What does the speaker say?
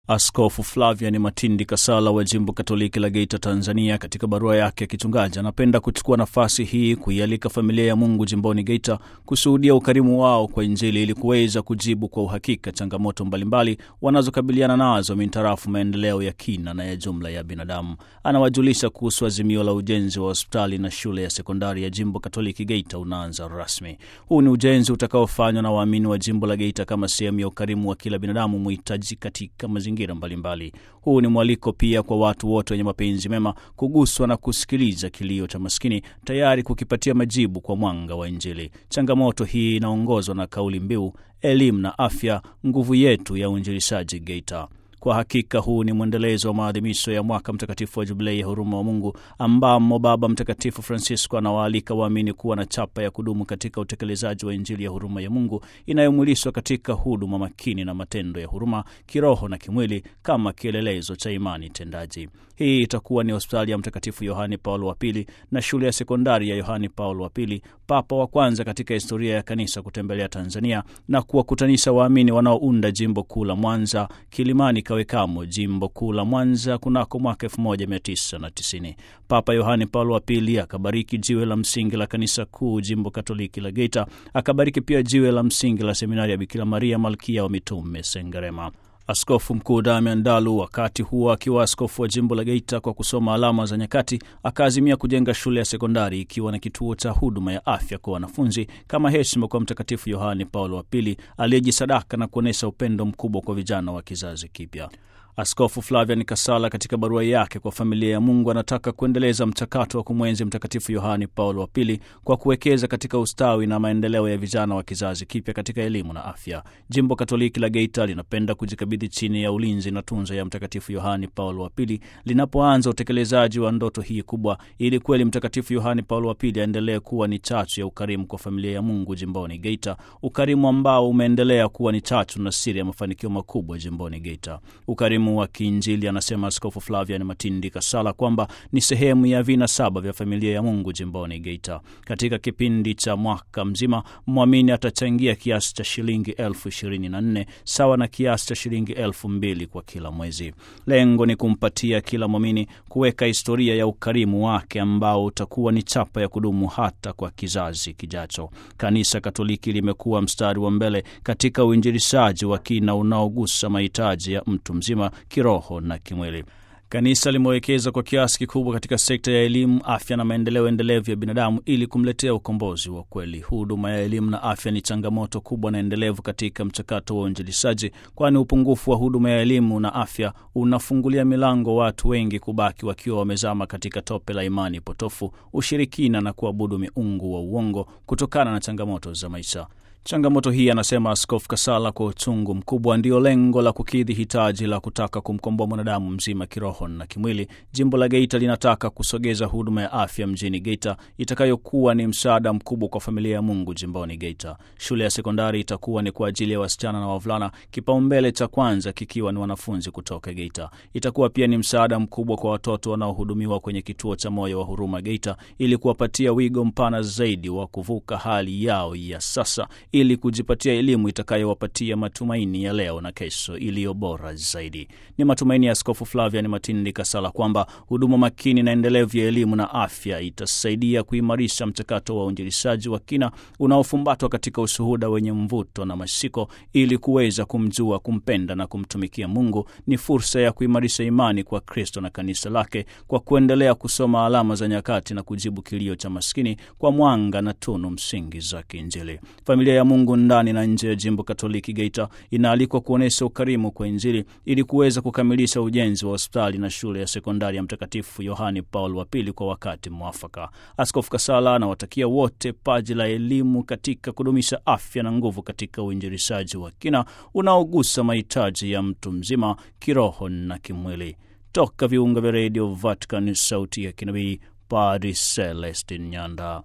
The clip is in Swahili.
Askofu Flavian Matindi Kasala wa jimbo Katoliki la Geita, Tanzania, katika barua yake ya kichungaji anapenda kuchukua nafasi hii kuialika familia ya Mungu jimboni Geita kushuhudia ukarimu wao kwa Injili ili kuweza kujibu kwa uhakika changamoto mbalimbali wanazokabiliana nazo mintarafu maendeleo ya kina na ya jumla ya binadamu. Anawajulisha kuhusu azimio la ujenzi wa hospitali na shule ya sekondari ya jimbo Katoliki Geita unaanza rasmi. Huu ni ujenzi utakaofanywa na waamini wa jimbo la Geita kama sehemu ya ukarimu wa kila binadamu muhitaji katika mazingira mbalimbali. Huu ni mwaliko pia kwa watu wote wenye mapenzi mema kuguswa na kusikiliza kilio cha maskini, tayari kukipatia majibu kwa mwanga wa Injili. Changamoto hii inaongozwa na kauli mbiu elimu na afya, nguvu yetu ya uinjilishaji Geita. Kwa hakika huu ni mwendelezo wa maadhimisho ya mwaka mtakatifu wa Jubilei ya huruma wa Mungu, ambamo Baba Mtakatifu Francisco anawaalika waamini kuwa na chapa ya kudumu katika utekelezaji wa Injili ya huruma ya Mungu inayomwilishwa katika huduma makini na matendo ya huruma kiroho na kimwili kama kielelezo cha imani tendaji. Hii itakuwa ni hospitali ya Mtakatifu Yohane Paulo wa Pili na shule ya sekondari ya Yohane Paulo wa Pili, papa wa kwanza katika historia ya kanisa kutembelea Tanzania na kuwakutanisha waamini wanaounda jimbo kuu la Mwanza, Kilimani Kawekamo, jimbo kuu la Mwanza kunako mwaka 1990. Papa Yohane Paulo wa Pili akabariki jiwe la msingi la kanisa kuu jimbo Katoliki la Geita, akabariki pia jiwe la msingi la seminari ya Bikira Maria Malkia wa Mitume Sengerema. Askofu Mkuu Damian Dalu, wakati huo akiwa askofu wa jimbo la Geita, kwa kusoma alama za nyakati, akaazimia kujenga shule ya sekondari ikiwa na kituo cha huduma ya afya kwa wanafunzi kama heshima kwa Mtakatifu Yohane Paulo wa Pili aliyejisadaka na kuonyesha upendo mkubwa kwa vijana wa kizazi kipya. Askofu Flavian Kasala katika barua yake kwa familia ya Mungu anataka kuendeleza mchakato wa kumwenzi Mtakatifu Yohane Paulo wa Pili kwa kuwekeza katika ustawi na maendeleo ya vijana wa kizazi kipya katika elimu na afya. Jimbo Katoliki la Geita linapenda kujikabidhi chini ya ulinzi na tunza ya Mtakatifu Yohane Paulo wa Pili linapoanza utekelezaji wa ndoto hii kubwa, ili kweli Mtakatifu Yohane Paulo wa Pili aendelee kuwa ni chachu ya ukarimu kwa familia ya Mungu jimboni Geita, ukarimu ambao umeendelea kuwa ni chachu na siri ya mafanikio makubwa jimboni Geita. Ukarimu wa kiinjili, anasema Askofu Flavian Matindi Kasala kwamba ni sehemu ya vina saba vya familia ya Mungu jimboni Geita. Katika kipindi cha mwaka mzima, mwamini atachangia kiasi cha shilingi elfu ishirini na nne sawa na kiasi cha shilingi elfu mbili kwa kila mwezi. Lengo ni kumpatia kila mwamini kuweka historia ya ukarimu wake ambao utakuwa ni chapa ya kudumu hata kwa kizazi kijacho. Kanisa Katoliki limekuwa mstari wa mbele katika uinjilishaji wa kina unaogusa mahitaji ya mtu mzima kiroho na kimwili. Kanisa limewekeza kwa kiasi kikubwa katika sekta ya elimu, afya na maendeleo endelevu ya binadamu ili kumletea ukombozi wa kweli. Huduma ya elimu na afya ni changamoto kubwa na endelevu katika mchakato wa uinjilishaji, kwani upungufu wa huduma ya elimu na afya unafungulia milango watu wengi kubaki wakiwa wamezama katika tope la imani potofu, ushirikina na kuabudu miungu wa uongo kutokana na changamoto za maisha. Changamoto hii, anasema Askofu Kasala kwa uchungu mkubwa, ndiyo lengo la kukidhi hitaji la kutaka kumkomboa mwanadamu mzima kiroho na kimwili. Jimbo la Geita linataka kusogeza huduma ya afya mjini Geita itakayokuwa ni msaada mkubwa kwa familia ya Mungu jimboni Geita. Shule ya sekondari itakuwa ni kwa ajili ya wasichana na wavulana, kipaumbele cha kwanza kikiwa ni wanafunzi kutoka Geita. Itakuwa pia ni msaada mkubwa kwa watoto wanaohudumiwa kwenye kituo cha Moyo wa Huruma Geita, ili kuwapatia wigo mpana zaidi wa kuvuka hali yao ya sasa ili kujipatia elimu itakayowapatia matumaini ya leo na kesho iliyo bora zaidi. Ni matumaini ya Askofu Flavian Matindi Kasala kwamba huduma makini na endelevu ya elimu na afya itasaidia kuimarisha mchakato wa uinjilishaji wa kina unaofumbatwa katika ushuhuda wenye mvuto na mashiko, ili kuweza kumjua, kumpenda na kumtumikia Mungu. Ni fursa ya kuimarisha imani kwa Kristo na kanisa lake kwa kuendelea kusoma alama za nyakati na kujibu kilio cha maskini kwa mwanga na tunu msingi za kiinjili. Familia ya Mungu ndani na nje ya jimbo Katoliki Geita inaalikwa kuonyesha ukarimu kwa Injili ili kuweza kukamilisha ujenzi wa hospitali na shule ya sekondari ya Mtakatifu Yohane Paulo wa Pili kwa wakati mwafaka. Askofu Kasala anawatakia wote paji la elimu katika kudumisha afya na nguvu katika uinjilishaji wa kina unaogusa mahitaji ya mtu mzima kiroho na kimwili. Toka viunga vya redio Vatican, sauti ya kinabii, Padri Celestin Nyanda.